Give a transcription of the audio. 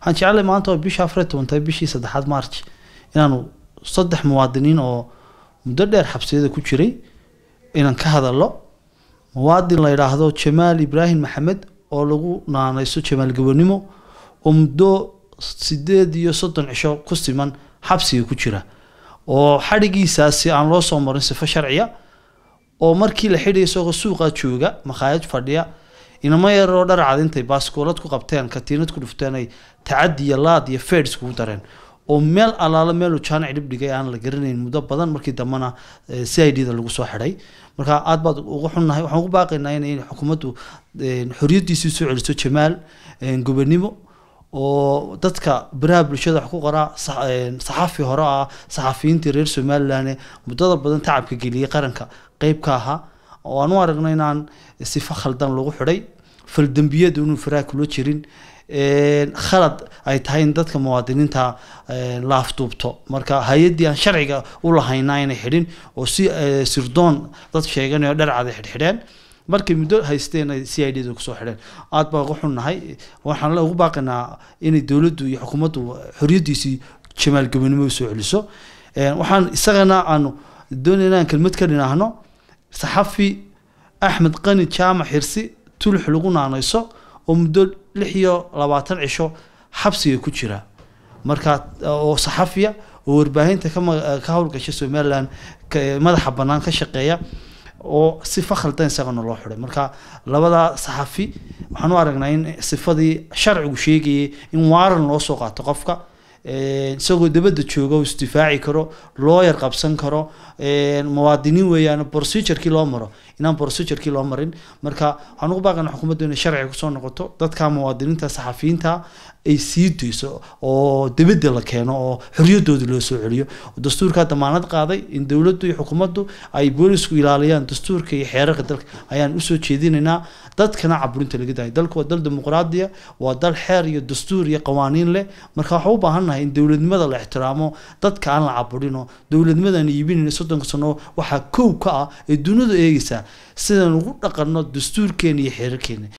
waxaan jeclay maanta oo bisha afar iyo toban tahay bishii saddexaad march inaanu saddex muwaadiniin oo muddo dheer xabsiyada ku jiray inaan ka hadallo muwaadin la yidhaahdo jamaal ibraahim maxamed oo lagu naanayso jamaal gabanimo oo muddo sideed iyo soddon cisho ku siman xabsiga ku jira oo xadhigiisaasi aan loo soo marin sifo sharciya oo markii la xidhay isagoo suuqa jooga makhaayad fadhiya inamo yaroo dharcad intay baaskoolad ku qabteen katiinad ku dhufteen ay tacadi iyo laad iyo feds kugu dareen oo meel alaalo meeluu jaanic dhib dhigay aan la garanayn muddo badan markii dambena c i d da lagu soo xidhay marka aad baad uga xunnahay waxaan ugu baaqaynaa in xukuumaddu xoriyadiisii soo celiso jamaal gobonimo oo dadka baraha bulshada wax ku qoraa saxafi hore ah saxafiyiintii reer somalilan ee muddada badan tacabka geliyey qaranka qeyb ka ahaa oo aan u aragno inaan sifo khaldan lagu xidhay faldembiyadu inuu faraha kula jirin khalad ay tahay in dadka muwaadiniinta la afduubto marka hay-addii aan sharciga u lahaynaa inay xidhin oo si sirdoon dad sheeganayo dharcada xidhxidheen markay muddo haysteen ay c i d da kusoo xidheen aad baa uga xunnahay waxaan ugu baaqaynaa inay dowladdu iyo xukuumaddu xoriyaddiisii jamaal gobonimo u soo celiso waxaan isagana aanu doonayna inaan kelmad ka dhinaahno saxafi axmed qani jaamac xirsi tulux lagu naanayso oo muddo lix iyo labaatan cisho xabsiga ku jira marka oo saxafiya oo warbaahinta ka howlgasha somalilan madaxa bannaan ka shaqeeya oo sifa khaldan isagana loo xiday marka labada saxafi waxaan u aragnaa in sifadii sharcigu sheegayay in waaran loo soo qaato qofka isagoo dabadda jooga uu isdifaaci karo looyar qabsan karo muwaadiniin weeyaan procedurkii loo maro inaan procedurkii loo marin marka waxaan ugu baaqana xukuumaddu inay sharciga kusoo noqoto dadka muwaadiniinta saxafiyiinta ay sii dayso oo dabadda la keeno oo xoriyadooda loo soo celiyo dastuurkaa damaanad qaaday in dowladdu iyo xukuumaddu ay boolisku ilaaliyaan dastuurka iyo xeerarka dalka ayaan usoo jeedinaynaa dadkana caburinta laga dahay dalku waa dal dimuqraadiya waa dal xeer iyo dastuur iyo qawaaniin leh marka waxaan u baahannahay in dowladnimada la ixtiraamo dadka aan la caburino dowladnimadan iibinayna soddonka sano waxaa kow ka ah ee dunida eegaysaa sidaan ugu dhaqanno dastuurkeena iyo xeerarkeena